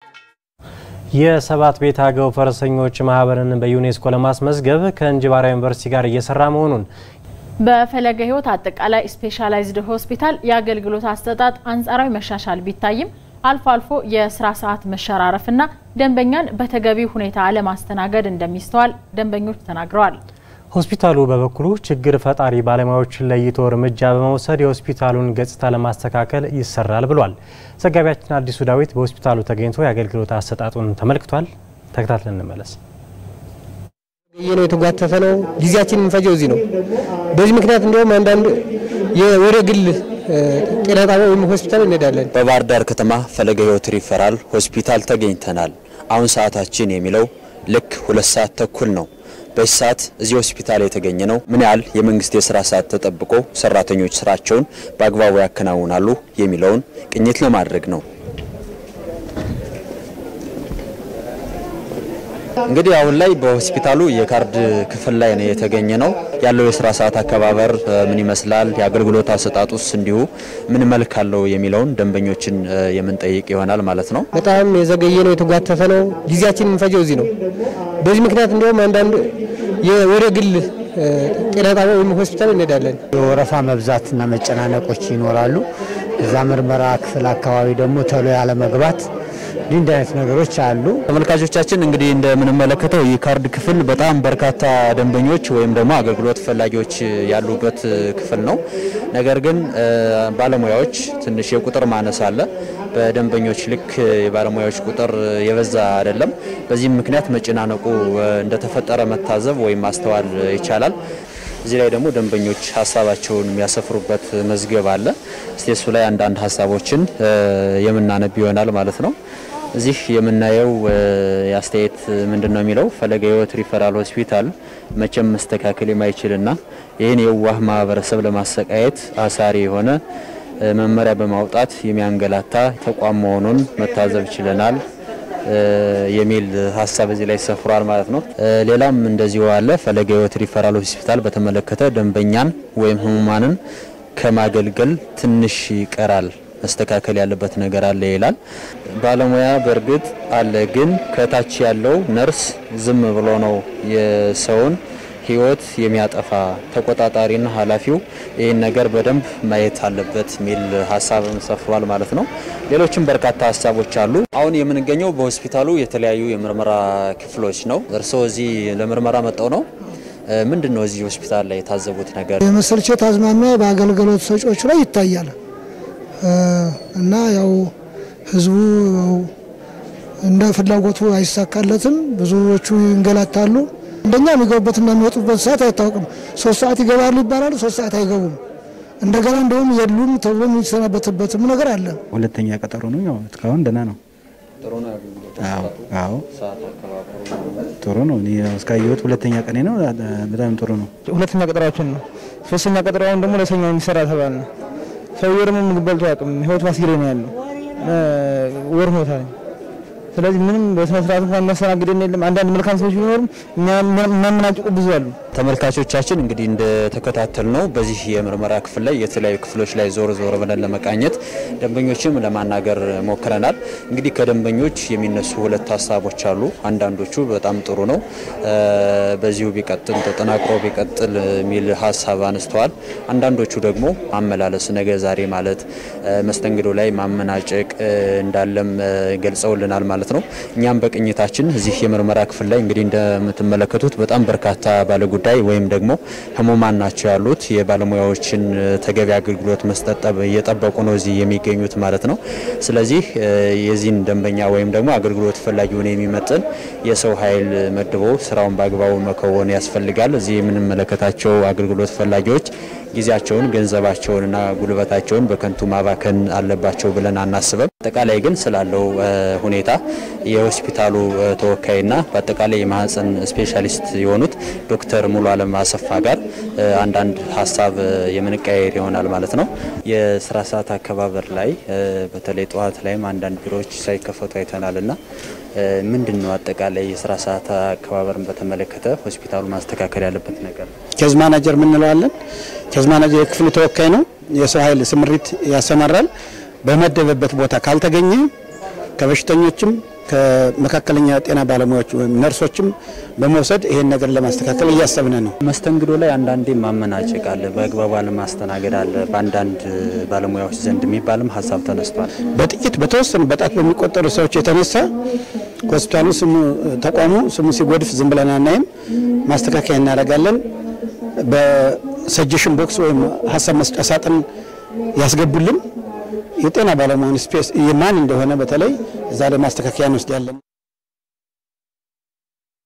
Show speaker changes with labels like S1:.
S1: የሰባት ቤት አገው ፈረሰኞች ማህበርን በዩኔስኮ ለማስመዝገብ ከእንጅባራ ዩኒቨርሲቲ ጋር እየሰራ መሆኑን
S2: በፈለገ ሕይወት አጠቃላይ ስፔሻላይዝድ ሆስፒታል የአገልግሎት አሰጣጥ አንጻራዊ መሻሻል ቢታይም አልፎ አልፎ የስራ ሰዓት መሸራረፍና ደንበኛን በተገቢ ሁኔታ አለማስተናገድ እንደሚስተዋል ደንበኞች ተናግረዋል።
S1: ሆስፒታሉ በበኩሉ ችግር ፈጣሪ ባለሙያዎችን ለይቶ እርምጃ በመውሰድ የሆስፒታሉን ገጽታ ለማስተካከል ይሰራል ብሏል። ዘጋቢያችን አዲሱ ዳዊት በሆስፒታሉ ተገኝቶ የአገልግሎት አሰጣጡን ተመልክቷል። ተከታትለን እንመለስ።
S3: ነው የተጓተተ ነው። ጊዜያችን የምንፈጀው እዚህ ነው። በዚህ ምክንያት እንዲሁም አንዳንድ ወደ ግል ጤና ጣቢያ ወይም ሆስፒታል እንሄዳለን።
S4: በባህር ዳር ከተማ ፈለገ ሕይወት ሪፈራል ሆስፒታል ተገኝተናል። አሁን ሰዓታችን የሚለው ልክ ሁለት ሰዓት ተኩል ነው። በዚህ ሰዓት እዚህ ሆስፒታል የተገኘ ነው ምን ያህል የመንግስት የስራ ሰዓት ተጠብቆ ሰራተኞች ስራቸውን በአግባቡ ያከናውናሉ የሚለውን ቅኝት ለማድረግ ነው። እንግዲህ አሁን ላይ በሆስፒታሉ የካርድ ክፍል ላይ ነው የተገኘ ነው። ያለው የስራ ሰዓት አከባበር ምን ይመስላል፣ የአገልግሎት አሰጣጡስ እንዲሁ ምን መልክ አለው የሚለውን ደንበኞችን የምንጠይቅ ይሆናል ማለት ነው።
S3: በጣም የዘገየ ነው፣ የተጓተተ ነው። ጊዜያችን የምንፈጀው እዚህ ነው። በዚህ ምክንያት እንዲሁም አንዳንድ ወደ ግል ጤና ጣቢያ ወይም ሆስፒታል እንሄዳለን።
S5: የወረፋ መብዛትና መጨናነቆች ይኖራሉ። እዛ ምርመራ ክፍል አካባቢ ደግሞ ቶሎ ያለ መግባት እንዲህ አይነት ነገሮች አሉ።
S4: ተመልካቾቻችን እንግዲህ እንደምንመለከተው ይህ ካርድ ክፍል በጣም በርካታ ደንበኞች ወይም ደግሞ አገልግሎት ፈላጊዎች ያሉበት ክፍል ነው። ነገር ግን ባለሙያዎች ትንሽ የቁጥር ማነስ አለ። በደንበኞች ልክ የባለሙያዎች ቁጥር የበዛ አይደለም። በዚህም ምክንያት መጨናነቁ እንደተፈጠረ መታዘብ ወይም ማስተዋል ይቻላል። እዚህ ላይ ደግሞ ደንበኞች ሀሳባቸውን የሚያሰፍሩበት መዝገብ አለ። እስቲ እሱ ላይ አንዳንድ ሀሳቦችን የምናነብ ይሆናል ማለት ነው። እዚህ የምናየው የአስተያየት ምንድን ነው የሚለው ፈለገ ሕይወት ሪፈራል ሆስፒታል መቼም መስተካከል የማይችልና ይህን የዋህ ማህበረሰብ ለማሰቃየት አሳሪ የሆነ መመሪያ በማውጣት የሚያንገላታ ተቋም መሆኑን መታዘብ ችለናል የሚል ሀሳብ እዚህ ላይ ሰፍሯል ማለት ነው። ሌላም እንደዚሁ አለ። ፈለገ ሕይወት ሪፈራል ሆስፒታል በተመለከተ ደንበኛን ወይም ህሙማንን ከማገልገል ትንሽ ይቀራል መስተካከል ያለበት ነገር አለ ይላል። ባለሙያ በእርግጥ አለ፣ ግን ከታች ያለው ነርስ ዝም ብሎ ነው የሰውን ህይወት የሚያጠፋ ተቆጣጣሪና ኃላፊው ይህን ነገር በደንብ ማየት አለበት የሚል ሀሳብም ሰፍሯል ማለት ነው። ሌሎችም በርካታ ሀሳቦች አሉ። አሁን የምንገኘው በሆስፒታሉ የተለያዩ የምርመራ ክፍሎች ነው። እርስዎ እዚህ ለምርመራ መጠው ነው? ምንድን ነው እዚህ ሆስፒታል ላይ የታዘቡት ነገር?
S6: የመሰልቸት አዝማሚያ በአገልግሎት ሰጪዎች ላይ ይታያል እና ያው ህዝቡ እንደ ፍላጎቱ አይሳካለትም። ብዙዎቹ ይንገላታሉ። እንደኛ የሚገቡበትና የሚወጡበት ሰዓት አይታወቅም። ሶስት ሰዓት ይገባሉ ይባላሉ፣ ሶስት ሰዓት አይገቡም። እንደገና እንደውም የሉም ተብሎ የሚሰናበትበትም ነገር አለ።
S7: ሁለተኛ ቀጠሮ ነው። ያው እስካሁን ደህና ነው። አዎ ጥሩ ነው። እኔ እስካየሁት ሁለተኛ ቀኔ ነው። በጣም ጥሩ ነው።
S3: ሁለተኛ ቀጠሯችን ነው። ሶስተኛ ቀጠሯውን ደግሞ ለሰኞ የሚሰራ ተባል ነው። ሰውዬው ደግሞ ምግብ በልቶ አያውቅም። ህይወት ማስጌሬ ነው ያለው ወር ሆኖታል። ስለዚህ ምንም በስነ ስርዓት እንኳን የሚያስተናግደን የለም። አንዳንድ መልካም ሰዎች ቢኖሩም የሚያመናጭቁ ብዙ አሉ።
S4: ተመልካቾቻችን እንግዲህ እንደተከታተል ነው በዚህ የምርመራ ክፍል ላይ የተለያዩ ክፍሎች ላይ ዞር ዞር ብለን ለመቃኘት ደንበኞችም ለማናገር ሞክረናል። እንግዲህ ከደንበኞች የሚነሱ ሁለት ሀሳቦች አሉ። አንዳንዶቹ በጣም ጥሩ ነው፣ በዚሁ ቢቀጥል ተጠናክሮ ቢቀጥል የሚል ሀሳብ አነስተዋል። አንዳንዶቹ ደግሞ ማመላለስ ነገ ዛሬ ማለት መስተንግዶ ላይ ማመናጨቅ እንዳለም ገልጸውልናል ማለት ነው። እኛም በቅኝታችን እዚህ የምርመራ ክፍል ላይ እንግዲህ እንደምትመለከቱት በጣም በርካታ ባለጉዳይ ወይም ደግሞ ህሙማን ናቸው ያሉት የባለሙያዎችን ተገቢ አገልግሎት መስጠት እየጠበቁ ነው እዚህ የሚገኙት ማለት ነው። ስለዚህ የዚህን ደንበኛ ወይም ደግሞ አገልግሎት ፈላጊውን የሚመጥን የሰው ኃይል መድቦ ስራውን በአግባቡ መከወን ያስፈልጋል። እዚህ የምንመለከታቸው አገልግሎት ፈላጊዎች ጊዜያቸውን ገንዘባቸውንና ጉልበታቸውን በከንቱ ማባከን አለባቸው ብለን አናስበም። አጠቃላይ ግን ስላለው ሁኔታ የሆስፒታሉ ተወካይና በአጠቃላይ የማህፀን ስፔሻሊስት የሆኑት ዶክተር ሙሉ አለም አሰፋ ጋር አንዳንድ ሀሳብ የምንቀያየር ይሆናል ማለት ነው። የስራ ሰዓት አከባበር ላይ በተለይ ጠዋት ላይም አንዳንድ ቢሮዎች ሳይከፈቱ አይተናል እና ምንድን ነው አጠቃላይ የስራ ሰዓት አከባበርን በተመለከተ ሆስፒታሉ ማስተካከል ያለበት ነገር?
S5: ኬዝ ማናጀር ምንለዋለን። ኬዝ ማናጀር የክፍሉ ተወካይ ነው። የሰው ኃይል ስምሪት ያሰማራል። በመደበበት ቦታ ካልተገኘ ከበሽተኞችም
S8: ከመካከለኛ ጤና ባለሙያዎች ወይም ነርሶችም በመውሰድ ይሄን ነገር ለማስተካከል እያሰብን ነው።
S4: መስተንግዶ ላይ አንዳንዴ ማመናጨቅ አለ፣ በአግባቡ አለማስተናገድ አለ በአንዳንድ ባለሙያዎች ዘንድ የሚባልም ሀሳብ ተነስቷል።
S8: በጥቂት በተወሰኑ በጣት በሚቆጠሩ ሰዎች የተነሳ ሆስፒታሉ ስሙ ተቋሙ ስሙ ሲጎድፍ ዝም ብለን አናይም። ማስተካከያ እናደርጋለን። በሰጀሽን ቦክስ ወይም ሀሳብ መስጫ ሳጥን ያስገቡልን የጤና ባለሙያን ስፔስ የማን እንደሆነ በተለይ እዛ ላይ ማስተካከያ እንወስዳለን።